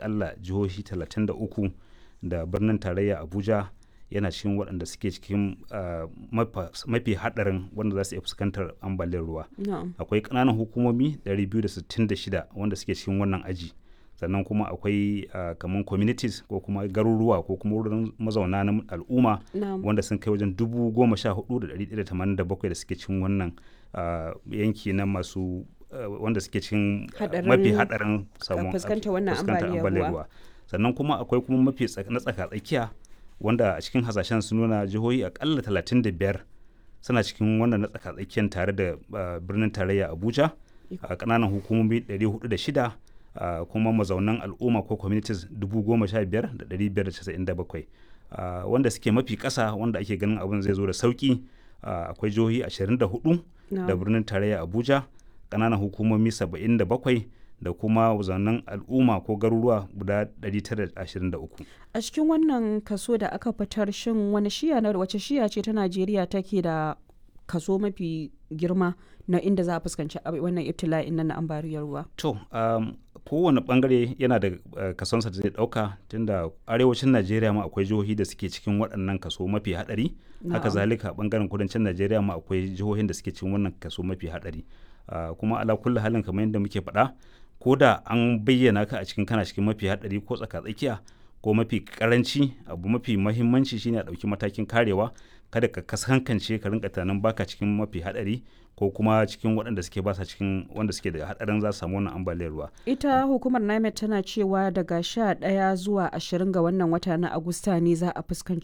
akalla jihohi 33 da birnin tarayya abuja yana cikin waɗanda suke cikin mafi haɗarin wanda za su iya fuskantar ambaliyar ruwa akwai ƙananan hukumomi 266 wanda suke cikin wannan aji sannan kuma akwai kamar communities ko kuma garuruwa ko kuma wurin mazauna na al'umma wanda sun kai wajen dubu goma sha hudu da ɗari da tamanin da bakwai da suke cikin wannan yanki na masu wanda suke cikin mafi haɗarin samun fuskantar wannan ambaliyar ruwa sannan kuma akwai kuma mafi na tsaka tsakiya wanda a cikin hasashen sun nuna jihohi akalla 35 suna cikin wannan na tsaka tsakiyar tare da birnin tarayya abuja a ƙananan hukumomi 406 kuma mazaunan al'umma ko communities 15,597 wanda suke mafi ƙasa wanda ake ganin abin zai zo da sauƙi akwai jihohi 24 da birnin tarayya abuja ƙananan hukumomi 77 da kuma zannan al'umma ko garuruwa guda 923 a cikin wannan kaso da aka fitar shin wani shiya na wace shiya ce ta najeriya take da kaso mafi girma na inda za a fuskanci wannan ibtila'in nan na ambaliyar ruwa to um, kowane bangare yana da uh, kasonsa da zai dauka tunda arewacin najeriya ma akwai jihohi da suke cikin waɗannan kaso mafi hadari haka zalika bangaren kudancin najeriya ma akwai jihohin da suke cikin wannan kaso mafi hadari uh, kuma ala kulli halin kamar yadda muke faɗa ko da an bayyana ka a cikin kana cikin mafi hadari ko tsaka-tsakiya ko mafi karanci abu mafi mahimmanci shine a ɗauki matakin karewa kada ka kasankance ka rinka tunanin baka cikin mafi hadari ko kuma cikin waɗanda suke basa cikin wanda suke da hadarin za su samu wannan ambaliyar ruwa. Ita hukumar NIMET tana cewa daga sha ɗaya zuwa ashirin ga wannan wata na Agusta ne za a fuskanci